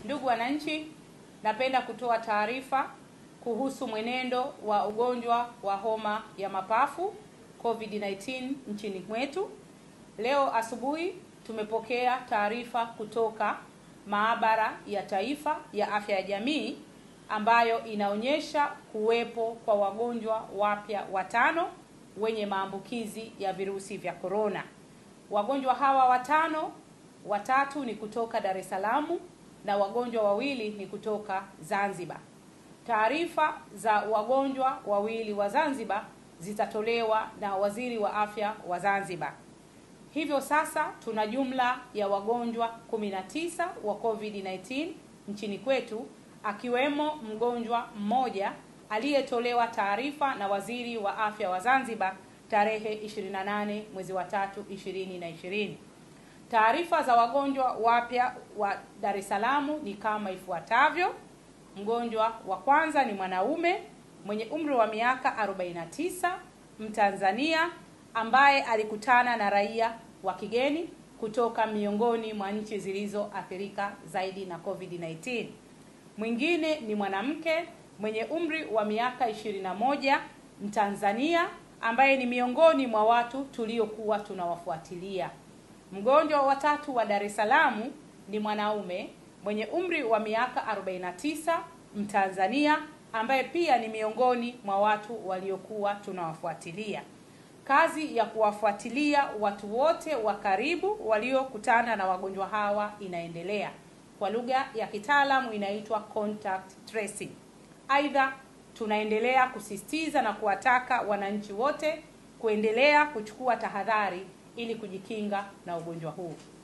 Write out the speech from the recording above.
Ndugu wananchi, napenda kutoa taarifa kuhusu mwenendo wa ugonjwa wa homa ya mapafu COVID-19 nchini mwetu. Leo asubuhi tumepokea taarifa kutoka Maabara ya Taifa ya Afya ya Jamii ambayo inaonyesha kuwepo kwa wagonjwa wapya watano wenye maambukizi ya virusi vya korona. Wagonjwa hawa watano, watatu ni kutoka Dar es Salaam na wagonjwa wawili ni kutoka Zanzibar. Taarifa za wagonjwa wawili wa Zanzibar zitatolewa na Waziri wa Afya wa Zanzibar. Hivyo sasa tuna jumla ya wagonjwa 19 wa COVID-19 nchini kwetu akiwemo mgonjwa mmoja aliyetolewa taarifa na Waziri wa Afya wa Zanzibar tarehe 28 mwezi wa tatu 2020. Taarifa za wagonjwa wapya wa Dar es Salaam ni kama ifuatavyo. Mgonjwa wa kwanza ni mwanaume mwenye umri wa miaka 49, Mtanzania ambaye alikutana na raia wa kigeni kutoka miongoni mwa nchi zilizoathirika zaidi na COVID-19. Mwingine ni mwanamke mwenye umri wa miaka 21, Mtanzania ambaye ni miongoni mwa watu tuliokuwa tunawafuatilia. Mgonjwa wa tatu wa Dar es Salaam ni mwanaume mwenye umri wa miaka 49, Mtanzania ambaye pia ni miongoni mwa watu waliokuwa tunawafuatilia. Kazi ya kuwafuatilia watu wote wa karibu waliokutana na wagonjwa hawa inaendelea. Kwa lugha ya kitaalamu inaitwa contact tracing. Aidha, tunaendelea kusisitiza na kuwataka wananchi wote kuendelea kuchukua tahadhari ili kujikinga na ugonjwa huu.